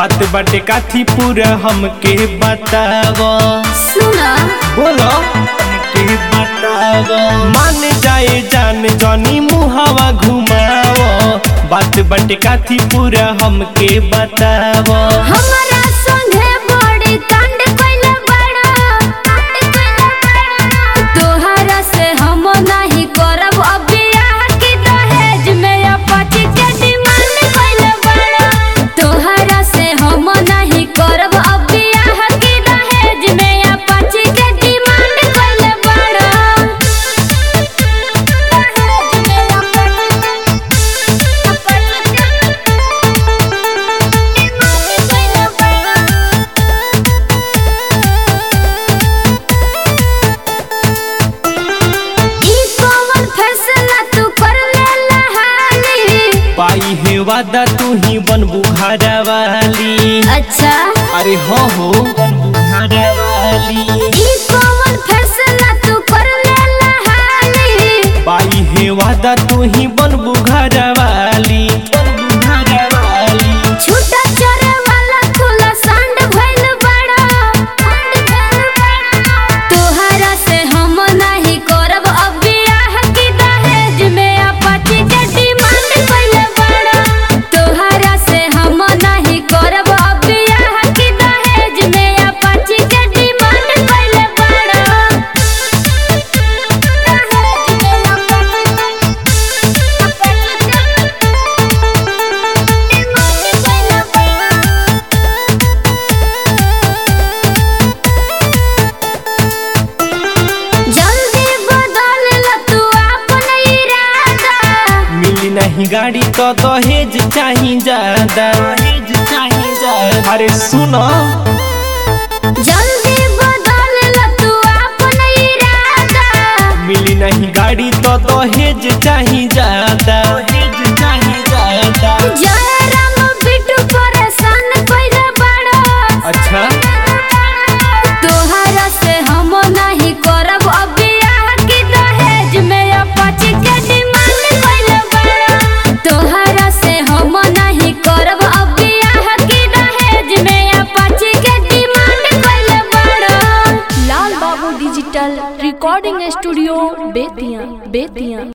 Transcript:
बात बाटे काथी पूरा हमके बताव सुना बोलो हमके बताव मान जाए जान जनी मुहावा घुमाव बात बाटे काथी पूरा हमके बताव हमारा संगे बड़ी कांड कइले बड़ा कांड कइले बड़ा तोहरा से हम नहीं करब अब बियाह की दहेज में अपाची के डिमांड कइले बड़ा तोहरा से हम नहीं करब अब बियाह की दहेज में अपाची के डिमांड कइले बड़ा दहेज में ई कौन फैसला तू कर लेला हाली पाई है वादा तू ही बनबू घरा वाली अच्छा अरे हो हो बनबू घरा वाली ई कौन फैसला तू कर लेला हाली पाई है वादा तू ही बनबू घरा वाली बनबू घरा वाली छूटा चरे वाला खुला सांड भइल बड़ा सांड भइल बड़ा तोहरा से हम नहीं करब अब बियाह की दहेज में अपाची के डिमांड कइले बड़ा तोहरा से हम नहीं करब अब बियाह की दहेज में अपाची के डिमांड कइले बड़ा दहेज में जल्दी बदल ल तू अपन इरादा मिली नहीं गाड़ी तो दहेज चाही ज्यादा दहेज चाही ज्यादा अरे सुनो जल्दी बदल ल तू अपन इरादा मिली नहीं गाड़ी तो दहेज चाही ज्यादा दहेज चाही ज्यादा जय राम बिटू परेशान कइले बड़ा अच्छा तोहरा से हम नहीं करब अब बियाह की दहेज में अपाची के डिमांड कइले बड़ा तोहरा से हम नहीं करब अब बियाह की दहेज में अपाची के डिमांड कइले बड़ा लाल बाबू digital recording studio Bettiah Bettiah